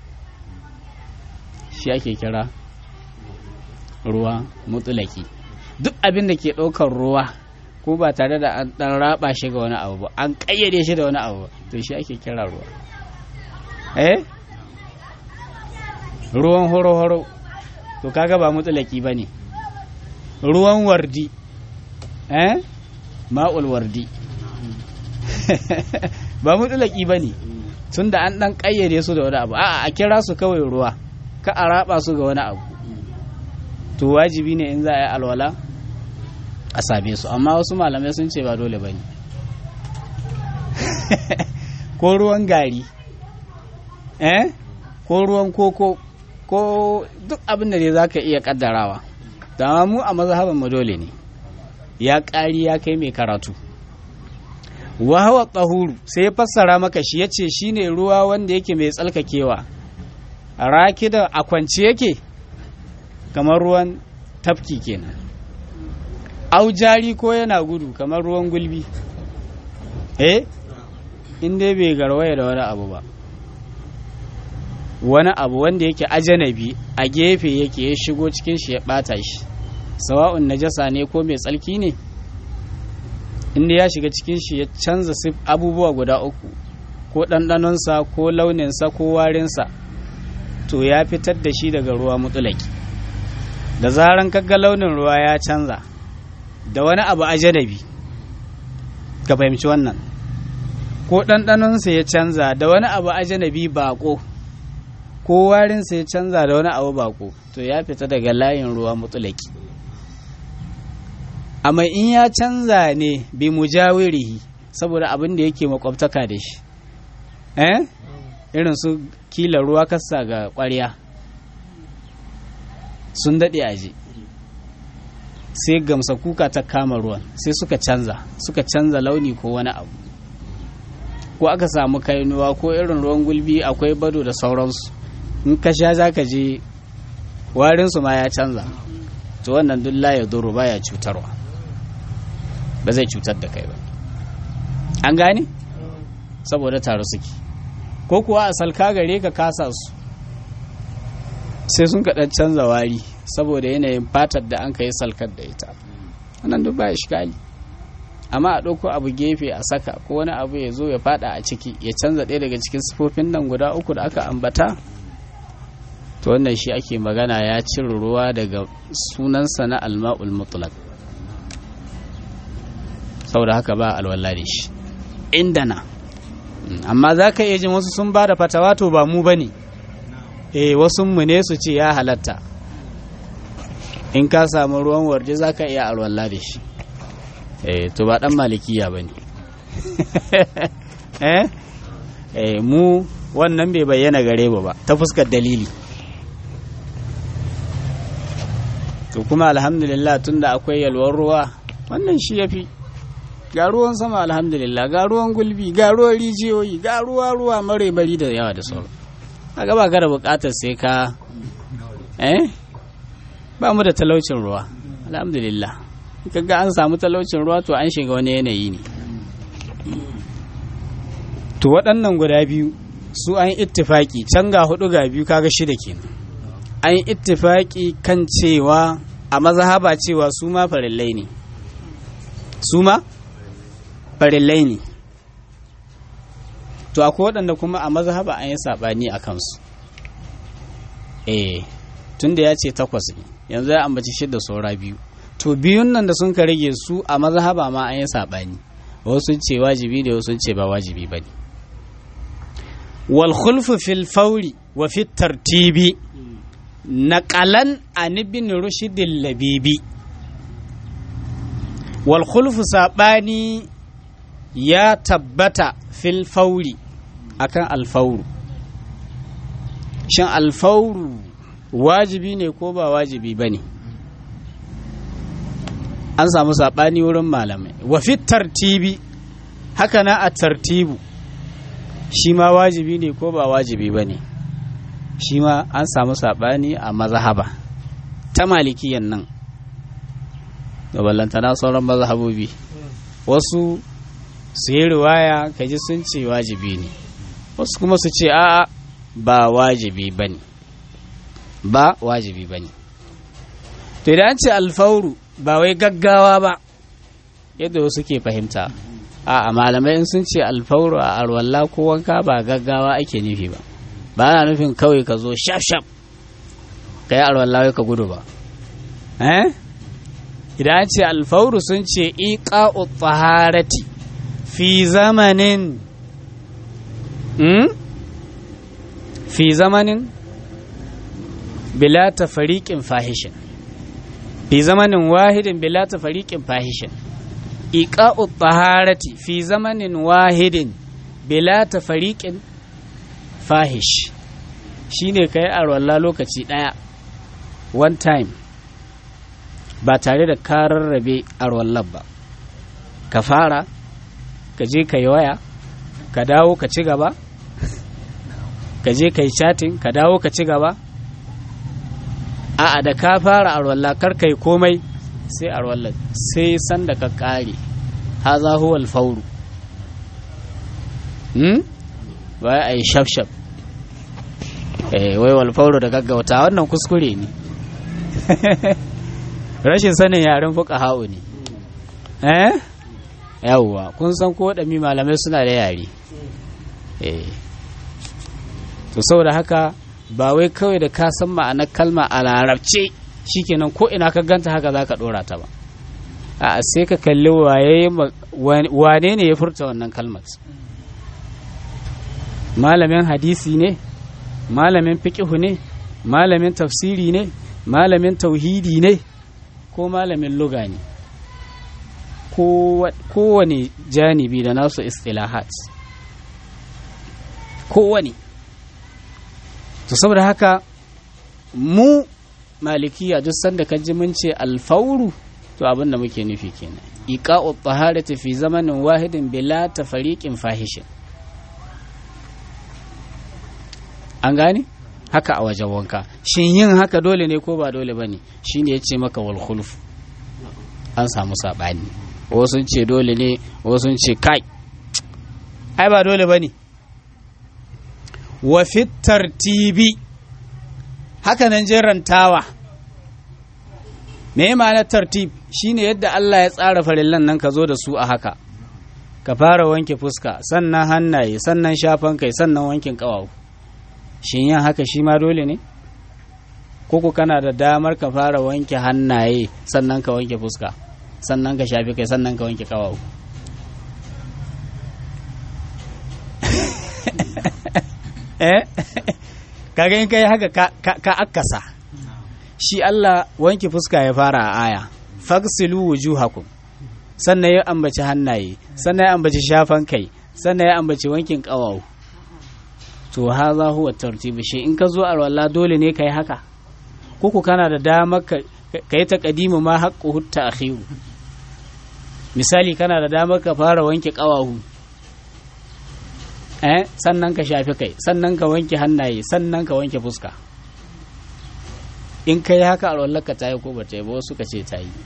shi ake kira ruwa mutulaki duk abin da ke ɗaukar ruwa ko ba tare da an ɗan raba shi ga wani abu ba an ƙayyade shi da wani abu to shi ake kira ruwa eh ruwan horo-horo to kaga ba mutulaki ba ne ruwan wardi eh ma'ul wardi ba mutulaki ba ne tun da an ɗan ƙayyade su da wani abu a'a a kira su kawai ruwa ka a raba su ga wani abu to wajibi ne in za a yi alwala a same su amma wasu malamai sun ce ba dole ba ne ko ruwan gari eh ko ruwan koko ko duk abin da dai za ka iya kaddarawa dama mu a mazhaban mu dole ne ya ƙari ya kai mai karatu wahawa tsahuru sai ya fassara maka shi ya ce shi ne ruwa wanda yake mai tsalkakewa raki da a kwance yake kamar ruwan tafki kenan au jari ko yana gudu kamar ruwan gulbi eh in dai bai garwaya da wani abu ba wani abu wanda yake ajanabi a gefe yake ya shigo cikin shi ya bata shi sawa'un najasa ne ko mai tsalki ne inda ya shiga cikin shi ya canza abubuwa guda uku ko ɗanɗanonsa ko launinsa ko warinsa to ya fitar da shi daga ruwa mutulaki da zaran kaga launin ruwa ya canza da wani abu ajanabi ka fahimci wannan ko ɗanɗanonsa ya canza da wani abu ajanabi bako ko warinsa ya canza da wani abu bako to ya fita daga layin ruwa mutulaki amma in ya canza ne bi mujawirihi saboda abin da yake makwabtaka da shi eh irin su kila ruwa kasa ga ƙwarya sun daɗe aje sai gamsa kuka ta kama ruwan sai suka canza suka canza launi ko wani abu ko aka samu kainuwa ko irin ruwan gulbi akwai bado da sauransu in ka sha za ka je warinsu ma ya canza to wannan duk ya doro baya cutarwa ba zai cutar da kai ba an gane saboda taro suke ko kuwa a salka gare ka kasa su sai sun kaɗan canza wari saboda yanayin fatar da an ka yi salkar da ita wannan duk ba shikali amma a ɗauko abu gefe a saka ko wani abu ya zo ya fada a ciki ya canza ɗaya daga cikin sifofin nan guda uku da aka ambata to wannan shi ake magana ya cire ruwa daga sunansa na alma'ul mutlaq saboda haka ba alwala da shi inda na amma za ka iya jin wasu sun ba da fatawa to ba mu ba ne eh wasu mu ne su ce ya halatta in ka samu ruwan warje za ka iya alwala da shi eh to ba dan malikiya ba ne eh eh mu wannan bai bayyana gare ba ta fuskar dalili to kuma alhamdulillah tunda akwai yalwar ruwa wannan shi yafi ga ruwan sama alhamdulillah ga ruwan gulbi ga ruwan rijiyoyi ga ruwa ruwa mare bari da yawa da sauran a gaba ka da bukatar sai ka eh ba mu da talaucin ruwa alhamdulillah kaga an samu talaucin ruwa to an shiga wani yanayi ne to waɗannan guda biyu su an ittifaki can ga hudu ga biyu kaga shida kenan an ittifaki kan cewa a mazhaba cewa su ma farillai ne su ma farillai ne to akwai waɗanda kuma a mazhaba an yi saɓani a kansu eh tunda ya ce takwas ne yanzu ya ambaci shida saura biyu to biyun nan da sun ka rage su a mazhaba ma an yi saɓani wasu ce wajibi da wasu ce ba wajibi ba ne wal khulfu fil fauri wa fit tartibi naqalan an ibn rushd labibi wal khulfu sabani ya tabbata fil fauri akan alfauru shin alfauru wajibi ne ko ba wajibi ba ne an samu saɓani wurin malamai wafi tartibi haka na a tartibu shi ma wajibi ne ko ba wajibi ba ne shi ma an samu saɓani a mazahaba ta malikiyan nan da ballantana sauran mazahabobi wasu su yi riwaya kaji sun ce wajibi ne wasu kuma su ce a'a ba wajibi ba ne ba wajibi ba ne to idan an ce alfauru ba wai gaggawa ba yadda wasu ke fahimta a malamai in sun ce alfauru a arwalla ko wanka ba gaggawa ake nufi ba ba na nufin kawai ka zo shaf shaf ka yi arwalla ka gudu ba eh idan an ce alfauru sun ce iqa'u taharati fi zamanin fi zamanin bila tafariqin fahishin fi zamanin wahidin bila tafariqin fahishin iqa'u taharati fi zamanin wahidin bila tafariqin fahish shine kai arwalla lokaci daya one time ba tare da karar rabe arwallar ba ka fara ka je ka yi waya ka dawo ka ci gaba ka je ka yi chatting ka dawo ka ci gaba a'a da ka fara arwalla kar ka yi komai sai arwalla sai san da ka kare haza huwa alfauru hmm wai ai shaf shaf eh wai walfauru da gaggauta wannan kuskure ne rashin sanin yaren fuka ha'u ne eh yawwa kun san ko mi malamai suna da yare eh to saboda haka ba wai kawai da ka san ma'anar kalma a larabce shikenan ko ina ka ganta haka za ka dora ta ba a sai ka kalli wane ne ya furta wannan kalmar malamin hadisi ne malamin fiƙihu ne malamin tafsiri ne malamin tauhidi ne ko malamin luga ne kowane janibi da nasu istilahat kowane to saboda haka mu malikiya duk sanda ka ji mun ce alfauru to abin da muke nufi kenan iqa'u taharati fi zamanin wahidin bila tafariqin fahishin an gane haka a wajen wanka shin yin haka dole ne ko ba dole bane shine yace maka wal khulf an samu sabani wasu ce dole ne wasu ce kai ai ba dole bane wa fit tartibi haka nan jerantawa me ma'ana tartib shine yadda Allah ya tsara farillan nan ka zo da su a haka ka fara wanke fuska sannan hannaye sannan shafan kai sannan wankin kawawu shin yin haka shi ma dole ne koko kana da damar ka fara wanke hannaye sannan ka wanke fuska sannan ka shafi kai sannan ka wanke kawawu eh kaga in kai haka ka akasa shi Allah wanke fuska ya fara a aya fagsilu wujuhakum sannan ya ambaci hannaye sannan ya ambaci shafan kai sannan ya ambaci wankin ƙawawu to haza huwa tartibi shi in ka zo a walla dole ne kai haka kuku kana da damar ka yi taqdimu ma haqqu hutta akhiru misali kana da damar ka fara wanke ƙawawu eh sannan ka shafi kai sannan ka wanke hannaye sannan ka wanke fuska in kai haka a wallar ka tayi ko ba ta yi ba wasu ka ce ta yi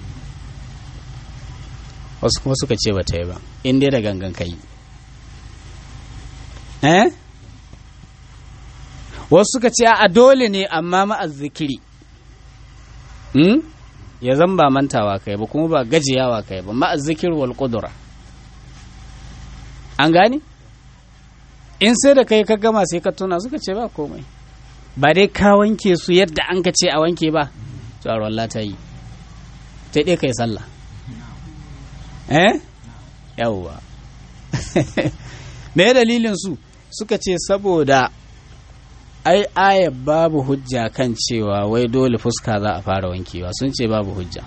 wasu kuma suka ce ba ta yi ba in dai da gangan kai eh wasu suka ce a dole ne amma ma'azzikiri hmm? ya zan ba mantawa kai ba kuma ba gajiyawa kai ba ma'azzikir wal qudra an gane in sai da kai ka gama sai ka tuna suka ce ba komai ba dai ka wanke su yadda an ka ce a wanke ba to a ta yi ta dai kai sallah eh yawwa me dalilin su suka ce saboda ai aya babu hujja kan cewa wai dole fuska za a fara wankewa sun ce babu hujja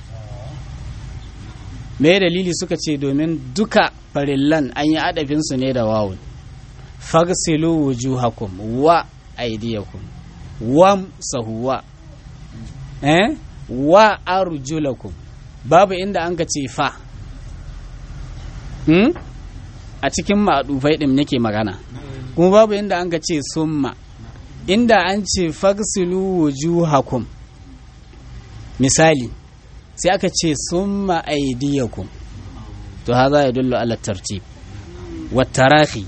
me dalili suka ce domin duka farillan an yi adafinsu ne da wawun fagsilu wujuhakum wa aydiyakum wa sahuwa eh wa arjulakum babu inda an ka ce fa hmm? a cikin ma'adufai ɗin nake magana kuma babu inda an ka ce summa inda an ce fagsilu wujuhakum misali sai aka ce summa aidiyakum to haza ya dullu ala tartib wa tarahi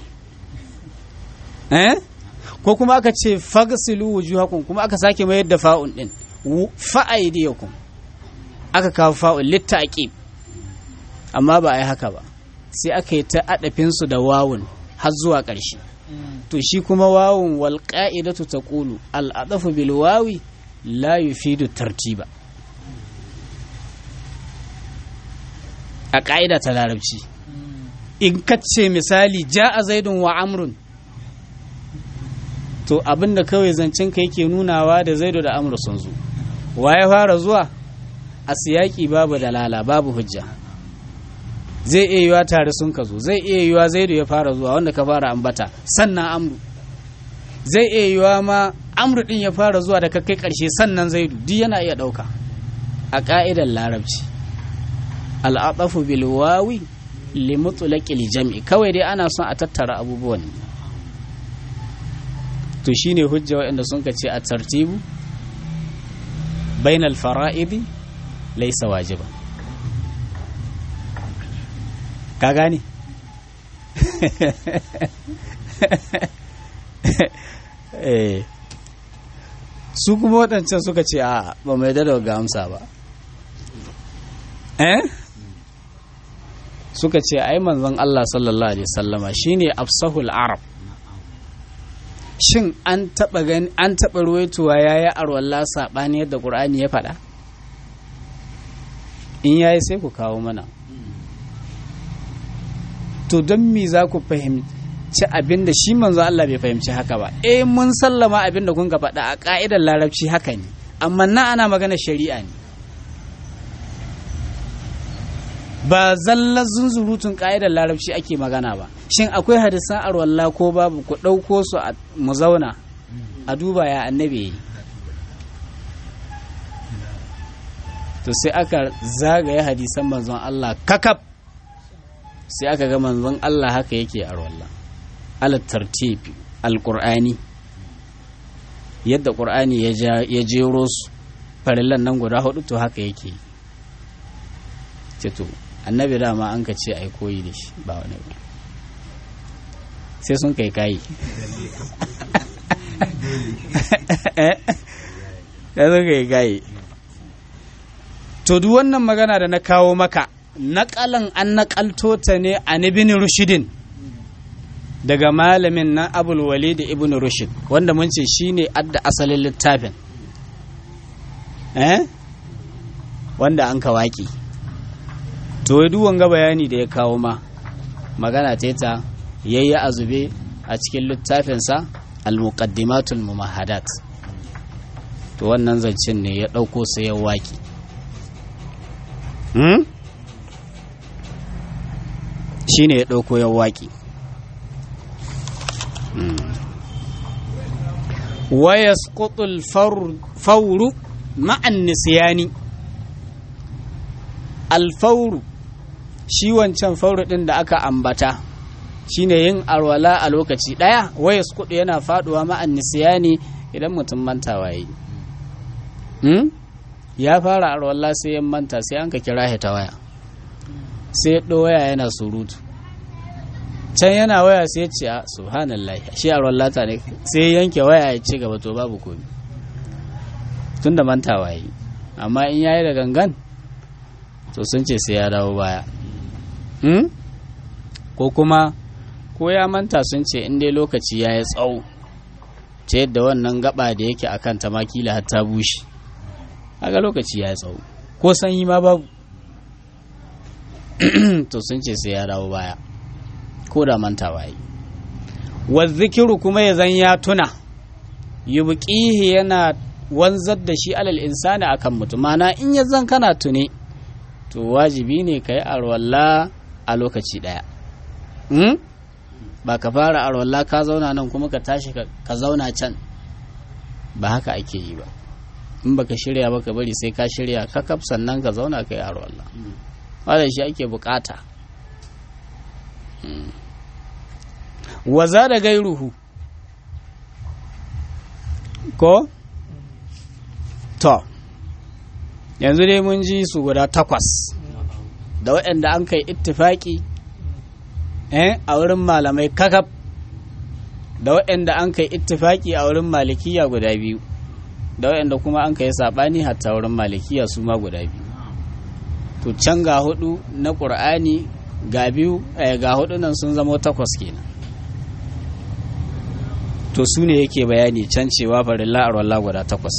eh ko kuma aka ce fagsilu wujuhakum kuma aka sake mayar da fa'un din fa aidiyakum aka kawo fa'un littaqib amma ba a yi haka ba sai aka yi ta adafinsu da wawun har zuwa ƙarshe to shi kuma wawun wal qa'idatu taqulu al adafu bil wawi la yufidu tartiba a ƙa'ida ta larabci in kace misali ja'a zaidun wa amrun to abinda kawai zancen ka yake nunawa da zaidu da amru sun zo wa ya fara zuwa a siyaki babu dalala babu hujja zai iya yiwa tare sun ka zo zai iya yiwa zaidu ya fara zuwa wanda ka fara ambata sannan amru zai iya yiwa ma amru din ya fara zuwa da ka kai karshe sannan zaidu duk yana iya dauka a ka'idar larabci al'adafu bil wawi li mutlaqil jam'i kawai dai ana son a tattara abubuwan to shine hujja waɗanda sun ka ce a tartibu bainal fara'idi laysa wajiban ka gane su kuma waɗancan suka ce a ba mai da ga amsa ba eh suka ce ai manzon Allah sallallahu alaihi sallama shine afsahul arab shin an taɓa gani an taɓa ruwaitowa yayi arwalla saɓani yadda qur'ani ya faɗa in yayi sai ku kawo mana to don me za ku fahimci abin da shi manzo Allah bai fahimci haka ba eh mun sallama abin da kun ga faɗa a ƙa'idar larabci haka ne amma na ana magana shari'a ne ba zallar zunzurutun ƙa'idar larabci ake magana ba shin akwai hadisan arwalla ko babu ku ɗauko su mu zauna a duba ya annabi yi to sai aka zagaye hadisan manzon Allah kakaf sai aka ga manzon Allah haka yake a wallah ala tartibi alqur'ani yadda qur'ani ya jero su farillan nan guda hudu to haka yake ce to annabi dama an ka ce ai koyi da shi ba wani ba sai sun kai kayi sai sun kai kayi to duk wannan magana da na kawo maka naƙalan an naƙalto ta ne a ibn rushidin daga malamin na abul walid ibn rushid wanda mun ce shine adda asalin littafin eh wanda an ka waki to duk wanga bayani da ya kawo ma magana ta ta yayi azube a cikin littafinsa al-muqaddimatul mumahadat to wannan zancen ne ya ɗauko sai ya waƙi hmm? shi ne ya ɗauko ya waƙi waya skutul fauru ma'an nisiyani alfauru shi wancan fauru ɗin da aka ambata shine yin alwala a lokaci ɗaya waya skudu yana faɗuwa ma'an nisiyani idan mutum mantawa yi ya fara alwala sai ya manta sai an ka kira ta waya sai ya waya yana surutu can yana waya sai ya ce a subhanallah shi a wallata ne sai yanke waya ya ce gaba to babu komi tun da mantawa yi amma in yayi da gangan to sun ce sai ya dawo baya ko kuma ko ya manta sun ce in dai lokaci ya yi tsawo ta yadda wannan gaba da yake a kan tamakila har ta bushe haka lokaci ya yi tsawo ko sanyi ma babu to sun ce sai ya dawo baya ko da mantawa yi zikiru kuma ya zan ya tuna yubqihi yana wanzar da shi alal insani akan mutum mana in ya zan kana tune to wajibi ne ka yi arwalla a lokaci daya hmm? ba ka fara arwalla ka zauna nan kuma ka tashi ka zauna can ba haka ake yi ba in baka shirya ba ka bari sai ka shirya kakaf sannan ka zauna ka yi arwalla wadda shi ake bukata waza da gairuhu ko to yanzu dai mun ji su guda takwas da waɗanda an kai ittifaki eh a wurin malamai kakaf da waɗanda an kai ittifaki a wurin malikiya guda biyu da waɗanda kuma an kai saɓani hatta wurin malikiya su ma guda biyu to can ga hudu na ƙur'ani ga biyu ga hudu nan sun zama takwas kenan to su ne yake bayani can cewa farilla arwallah guda takwas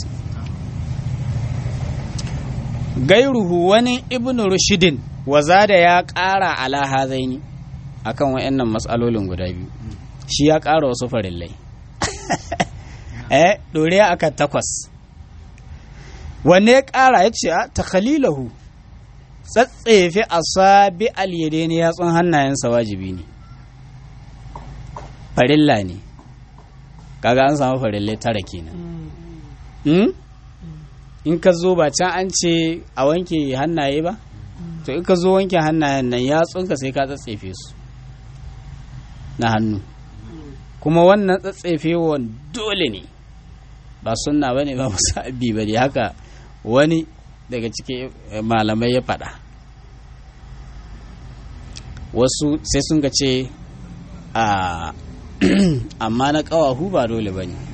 gairuhu wani ibn rushidin waza da ya ƙara ala hazaini akan wa'annan matsalolin guda biyu shi ya ƙara wasu farillai eh doriya aka takwas wanne ya ƙara ya ce ta khalilahu tsatsefe asabi al-yadaini yatsun hannayensa wajibi ne farilla ne kaga an samu farillai tara kenan in ka zo ba can an ce a wanke hannaye ba to in ka zo wanke hannayen nan yatsunka sai ka tsatsefe su na hannu kuma wannan tsatsefewan dole ne ba sunna ba ne ba musabi ba ne haka wani daga cikin malamai ya faɗa wasu sai sun ga ce a amma na ƙawahu ba dole ba ne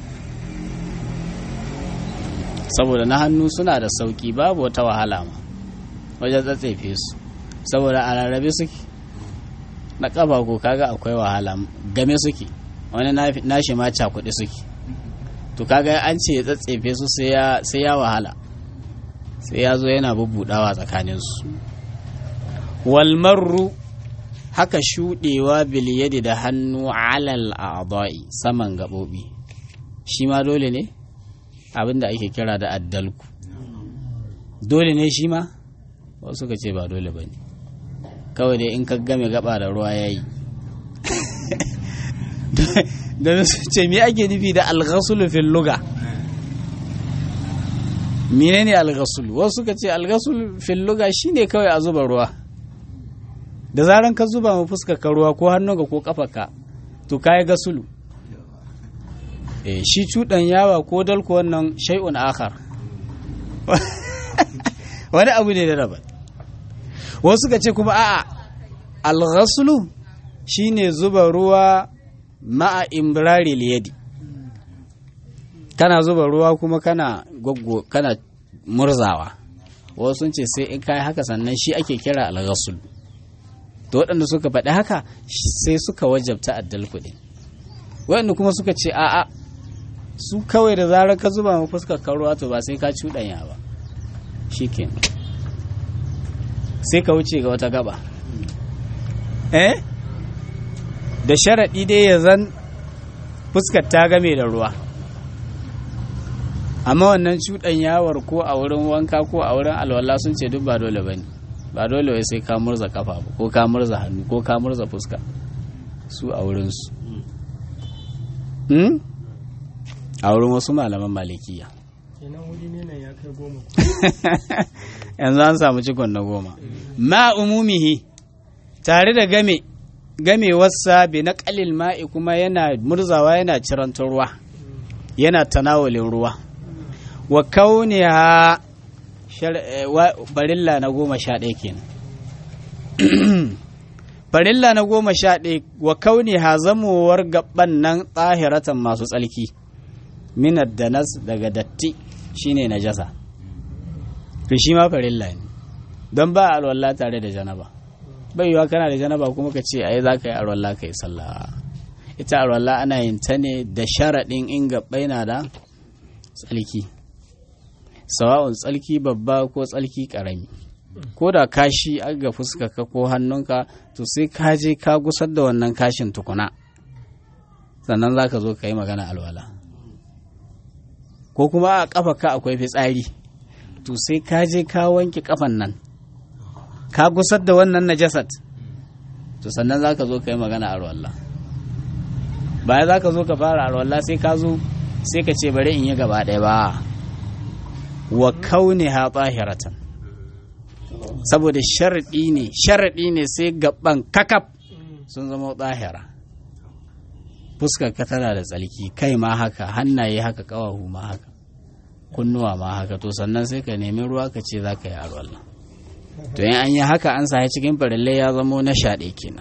saboda na hannu suna da sauƙi babu wata wahala ma wajen tsatsefe su saboda a rarrabe suke na ƙafa ko kaga akwai wahala game suke wani nashi ma cakuɗe suke to kaga an ce ya tsatsefe su sai ya wahala sai ya zo yana bubbudawa tsakaninsu walmarru haka shuɗewa biliyadi da hannu alal a'dha'i saman gaɓoɓi shi ma dole ne abinda ake kira da addalku dole ne shi ma wasu ka ce ba dole ba ne kawai dai in ka game gaba da ruwa ya yi da su ce me ake nufi da alghasulu fil luga menene alghasulu wasu ka ce alghasulu fil luga shine kawai a zuba ruwa da zaran ka zuba mu fuskar ka ruwa ko hannunka ko kafarka to kai gasulu eh shi cudan yawa ko dalko wannan shay'un akhar wani abu ne da daban wasu ka ce kuma a'a alghasulu shine zuba ruwa ma'a imbrari liyadi kana zuba ruwa kuma kana goggo kana murzawa wasu sun ce sai in kai haka sannan shi ake kira alghasul to waɗanda suka faɗi haka sai suka wajabta addal kuɗi waɗanda kuma suka ce a'a su kawai da zarar ka zuba mu fuskar ka ruwa to ba sai ka cuɗanya ba shikenan sai ka wuce ga wata gaba eh da sharaɗi dai ya zan fuskar ta game da ruwa amma wannan cuɗanyawar ko a wurin wanka ko a wurin alwala sun ce duk ba dole ba ne ba dole wai sai ka murza kafa ba ko ka murza hannu ko ka murza fuska su a wurinsu hmm? a wurin wasu malaman malikiya kenan wuri ne nan ya kai goma yanzu an samu cikon na goma ma umumihi tare da game gamewarsa bi na kalil ma'i kuma yana murzawa yana cirantar ruwa yana tanawulin ruwa wa kauniha shar- eh, wa- barilla na goma sha ɗaya kenan farilla na goma sha ɗaya wa kauni hazamowar gaban nan tsahiratan masu tsalki minar da nas daga datti shine najasa to shi ma farilla ne don ba alwala tare da janaba bai yiwa kana da janaba kuma ka ce ai za ka yi alwala ka yi sallah ita alwala ana yin ta ne da sharaɗin in gaɓɓai na da tsalki sawa'un tsalki babba ko tsalki ƙarami ko da kashi ga fuskarka ko hannunka to sai ka je ka gusar da wannan kashin tukuna sannan za ka zo ka yi magana alwala ko kuma a ƙafa ka akwai fitsari to sai ka je ka wanke ƙafan nan ka gusar da wannan najasat to sannan za ka zo ka yi magana alwala baya za ka zo ka fara alwala sai ka zo sai ka ce bari in yi gaba ɗaya ba wa kauniha tahiratan saboda sharaɗi ne sharaɗi ne sai gaban kakaf sun zama tsahira fuskar ka tana da tsalki kai ma haka hannaye haka ƙawahu ma haka kunnuwa ma haka to sannan sai ka nemi ruwa ka ce za ka yi alwallah to in an yi haka an sa cikin farillai ya zamo na shaɗe kenan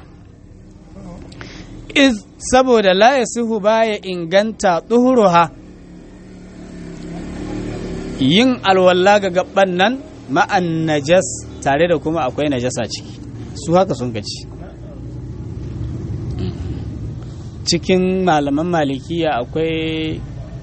iz saboda la yasihu baya inganta tsuhuruha yin alwala ga gaban nan ma'an najas tare da kuma akwai najasa ciki su haka sun gaci cikin malaman malikiya akwai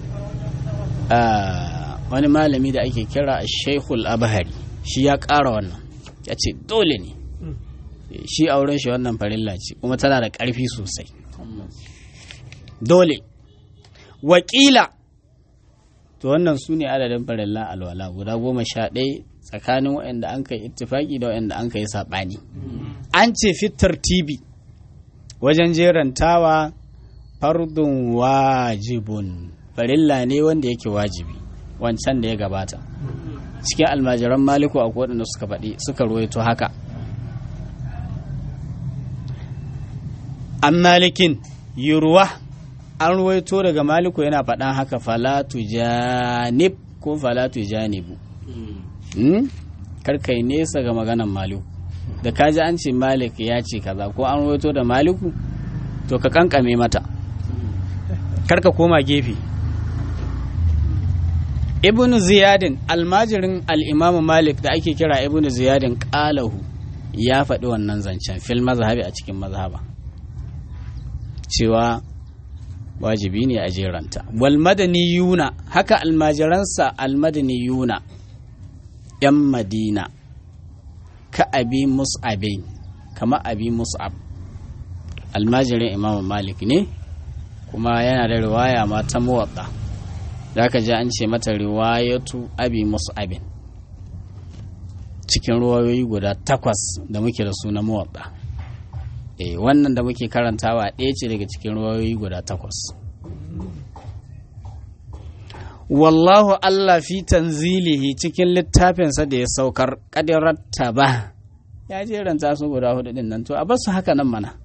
wani malami da ake kira shaikhul abahari shi ya ƙara wannan ya ce dole ne shi auren shi wannan farilla ce kuma tana da ƙarfi sosai dole wakila to wannan su ne adadin farilla alwala guda goma sha ɗaya tsakanin waɗanda an kai ittifaki da waɗanda an kai saɓani an ce fitar tibi wajen jerantawa fardun wajibun farilla ne wanda yake wajibi wancan da ya gabata cikin almajiran maliku a waɗanda suka faɗi suka ruwaito haka an malikin yurwa an ruwaito daga maliku yana faɗan haka falatu janib ko falatu janibu karkai nesa ga maganan maliku da kaji an ce malik ya ce kaza ko an ruwaito da maliku to ka kankame mata karka koma gefe ibn ziyadin almajirin al'imamu malik da ake kira ibn ziyadin ƙalahu ya faɗi wannan zancen fil mazhabi a cikin mazhaba cewa wajibi ne a jeranta wal madani yuna haka almajiransa almadani yuna yan madina ka abi mus'abin kama abi mus'ab almajirin imamu malik ne kuma yana da riwaya ma ta muwatta da aka ji an ce mata riwayatu abi mus'abin cikin ruwayoyi guda takwas da muke da su na muwatta eh wannan da muke karantawa ɗaya ce daga cikin ruwayoyi guda takwas wallahu Allah fi tanzilihi cikin littafinsa da ya saukar ƙadirarta ba ya jeranta su guda hudu din nan to a basu haka nan mana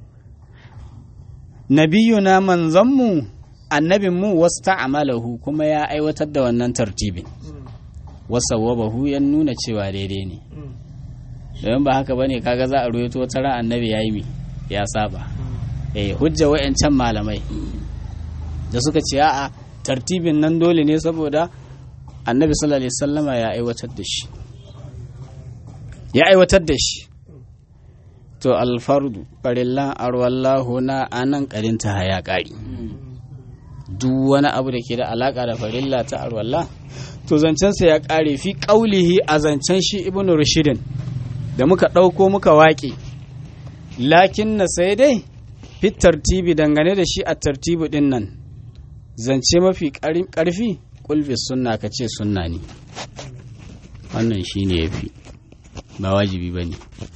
nabiyuna manzanmu annabinmu wasu ta'amalahu kuma ya aiwatar da wannan tartibin wasa wabahu ya nuna cewa daidai ne domin ba haka bane kaga za a ruwaito wata ran annabi ya yi mi ya saba eh hujja wayancan malamai da suka ce a'a tartibin nan dole ne saboda annabi sallallahu alaihi wasallama ya aiwatar da shi ya aiwatar da shi to alfardu farillan arwallahu na anan karinta ya kari duk wani abu da ke da alaka da farilla ta arwallah to zancensa ya kare fi kaulihi a zancen shi ibnu rushidin da muka ɗauko muka waƙe lakin na sai dai fit tartibi dangane da shi a tartibi ɗin nan zance mafi ƙarfi kulfi sunna ka ce sunna ne wannan shi ne ya fi ba wajibi ba ne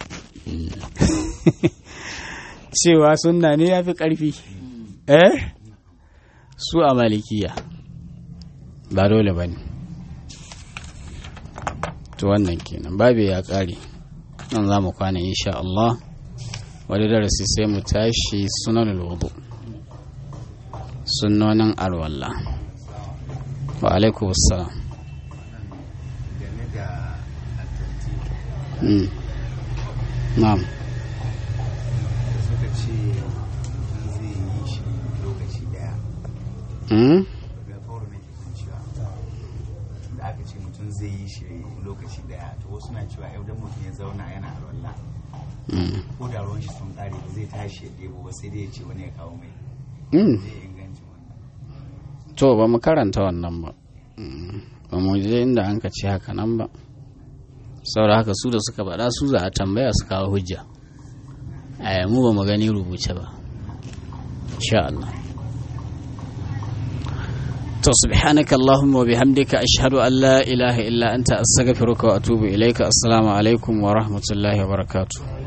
cewa sunna ne ya fi ƙarfi eh su a malikiya ba dole ba ne to wannan kenan babu ya ƙare nan za mu kwana insha Allah wani darasi sai mu tashi sunan wudu sunnonin alwala wa alaikum assalam game da attanti Mm. na'am da suka ce mutum zai yi shi lokaci daya Mm? daga kawar mai kisan cewa da aka ce mutum zai yi shi lokaci daya to wasu na cewa yau dan mutum ya zauna yana alwala Mm. ko da ruwan shi sun kare ba zai tashi ya ɗebo ba sai dai ya ce wani ya kawo mai Mm. zai ingancin wannan to ba mu karanta wannan ba Mm. ba mu je inda an ka ce haka nan ba saboda haka su da suka faɗa su za a tambaya su kawo hujja a mu ba mu gani rubuce ba insha Allah to subhanaka allahumma wa bihamdika ashhadu an la ilaha illa anta astaghfiruka wa atubu ilaika assalamu alaikum wa rahmatullahi wa barakatuh